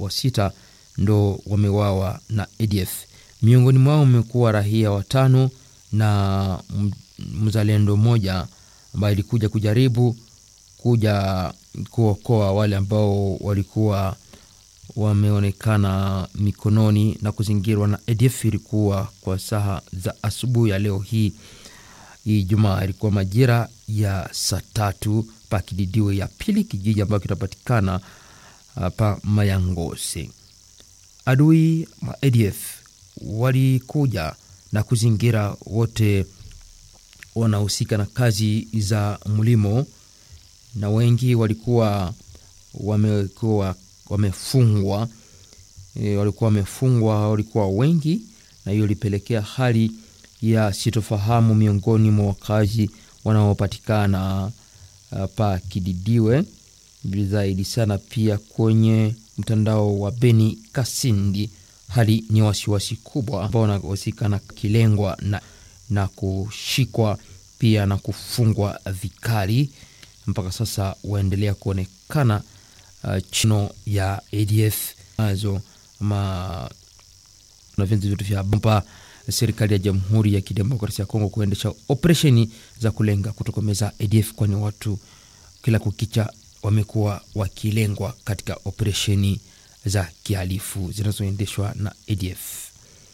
wa sita ndo wamewawa na ADF. Miongoni mwao mmekuwa raia watano na mzalendo mmoja ambaye ilikuja kujaribu kuja kuokoa wale ambao walikuwa wameonekana mikononi na kuzingirwa na ADF. Ilikuwa kwa saa za asubuhi ya leo hii hii Jumaa, ilikuwa majira ya saa tatu pa Kididiwe ya pili, kijiji ambacho kinapatikana pa Mayangose. Adui ma ADF walikuja na kuzingira wote wanahusika na kazi za mlimo, na wengi walikuwa wamekuwa wamefungwa e, walikuwa wamefungwa, walikuwa wengi, na hiyo ilipelekea hali ya sitofahamu miongoni mwa wakazi wanaopatikana uh, pa Kididiwe zaidi sana, pia kwenye mtandao wa Beni Kasindi, hali ni wasiwasi kubwa, ambao wanahusika na kilengwa na, na kushikwa pia na kufungwa vikali. Mpaka sasa waendelea kuonekana uh, chino ya ADF nazo ma na vyanzo vyote vya bomba serikali ya Jamhuri ya Kidemokrasia ya Kongo kuendesha operesheni za kulenga kutokomeza ADF, kwani watu kila kukicha wamekuwa wakilengwa katika operesheni za kihalifu zinazoendeshwa na ADF.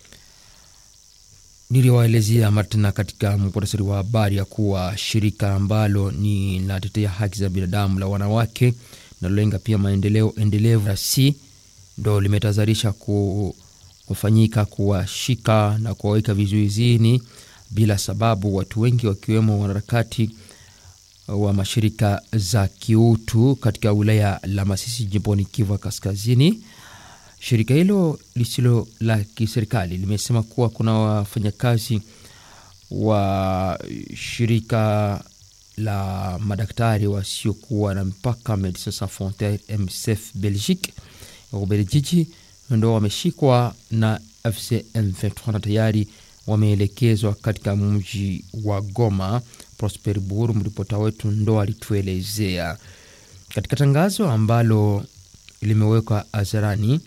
Niliwaelezea Martina katika muktasari wa habari ya kuwa shirika ambalo ni linatetea haki za binadamu la wanawake nalolenga pia maendeleo endelevu RC ndo limetahadharisha ku, kufanyika kuwashika na kuwaweka vizuizini bila sababu watu wengi wakiwemo wanaharakati wa mashirika za kiutu katika wilaya la Masisi jimboni Kivu Kaskazini. Shirika hilo lisilo la kiserikali limesema kuwa kuna wafanyakazi wa shirika la madaktari wasiokuwa na mpaka Medecins Sans Frontieres MSF Belgique ya Ubelgiji ndo wameshikwa na FC M23 na tayari wameelekezwa katika mji wa Goma. Prosper Buru, mripota wetu, ndo alituelezea katika tangazo ambalo limewekwa hadharani.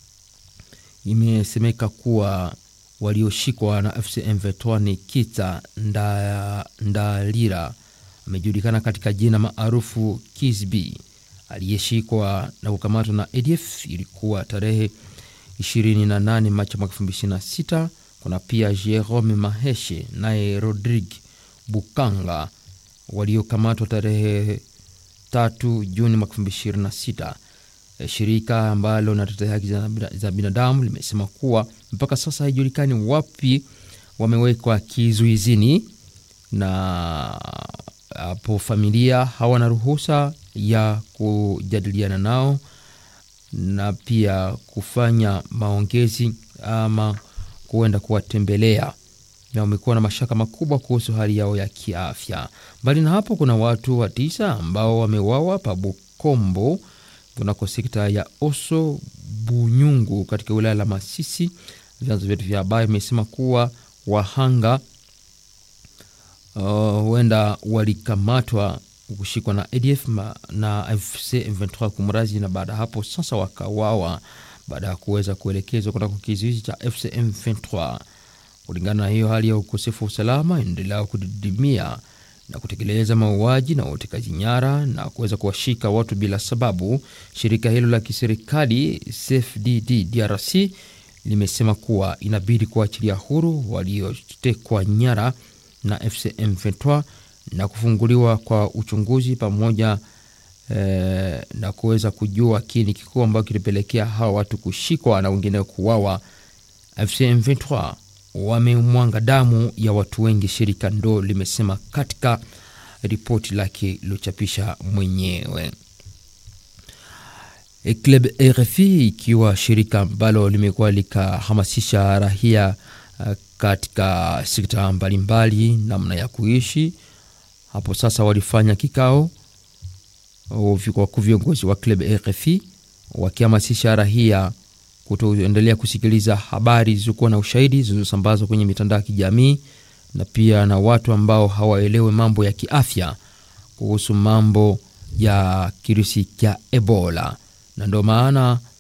Imesemeka kuwa walioshikwa na FC M23 ni Kita nda, Ndalira amejulikana katika jina maarufu Kisbi aliyeshikwa na kukamatwa na ADF ilikuwa tarehe 28 Machi mwaka 2026. Kuna pia Jerome Maheshe naye Rodrigue Bukanga waliokamatwa tarehe 3 Juni mwaka 2026. Shirika ambalo linatetea haki za binadamu limesema kuwa mpaka sasa haijulikani wapi wamewekwa kizuizini na hapo familia hawana ruhusa ya kujadiliana nao na pia kufanya maongezi ama kuenda kuwatembelea, na wamekuwa na mashaka makubwa kuhusu hali yao ya kiafya. Mbali na hapo, kuna watu wa tisa ambao wamewawa pa Bukombo kunako sekta ya Oso Bunyungu katika wilaya la Masisi. Vyanzo vyetu vya habari vimesema kuwa wahanga huenda uh, walikamatwa kushikwa na ADF na FC M23 kumrazi, na baada ya hapo sasa wakawawa baada ya kuweza kuelekezwa kutoka kizuizi cha FC M23. Kulingana na hiyo hali ya ukosefu wa usalama endelea kudidimia na kutekeleza mauaji na utekaji nyara na kuweza kuwashika watu bila sababu, shirika hilo la kiserikali CFDD DRC limesema kuwa inabidi kuachilia huru waliotekwa nyara na FCM 23 na kufunguliwa kwa uchunguzi pamoja eh, na kuweza kujua kini kikuu ambacho kilipelekea hawa watu kushikwa na wengine kuwawa. FCM 23 wamemwanga damu ya watu wengi, shirika ndo limesema katika ripoti lake lilochapisha mwenyewe. Club RFI ikiwa shirika ambalo limekuwa likahamasisha rahia katika sekta mbalimbali namna ya kuishi. Hapo sasa walifanya kikao wakuu viongozi wa Club RFI wakihamasisha rahia kutoendelea kusikiliza habari zilizokuwa na ushahidi zilizosambazwa kwenye mitandao ya kijamii na pia na watu ambao hawaelewe mambo ya kiafya kuhusu mambo ya kirusi cha Ebola, na ndio maana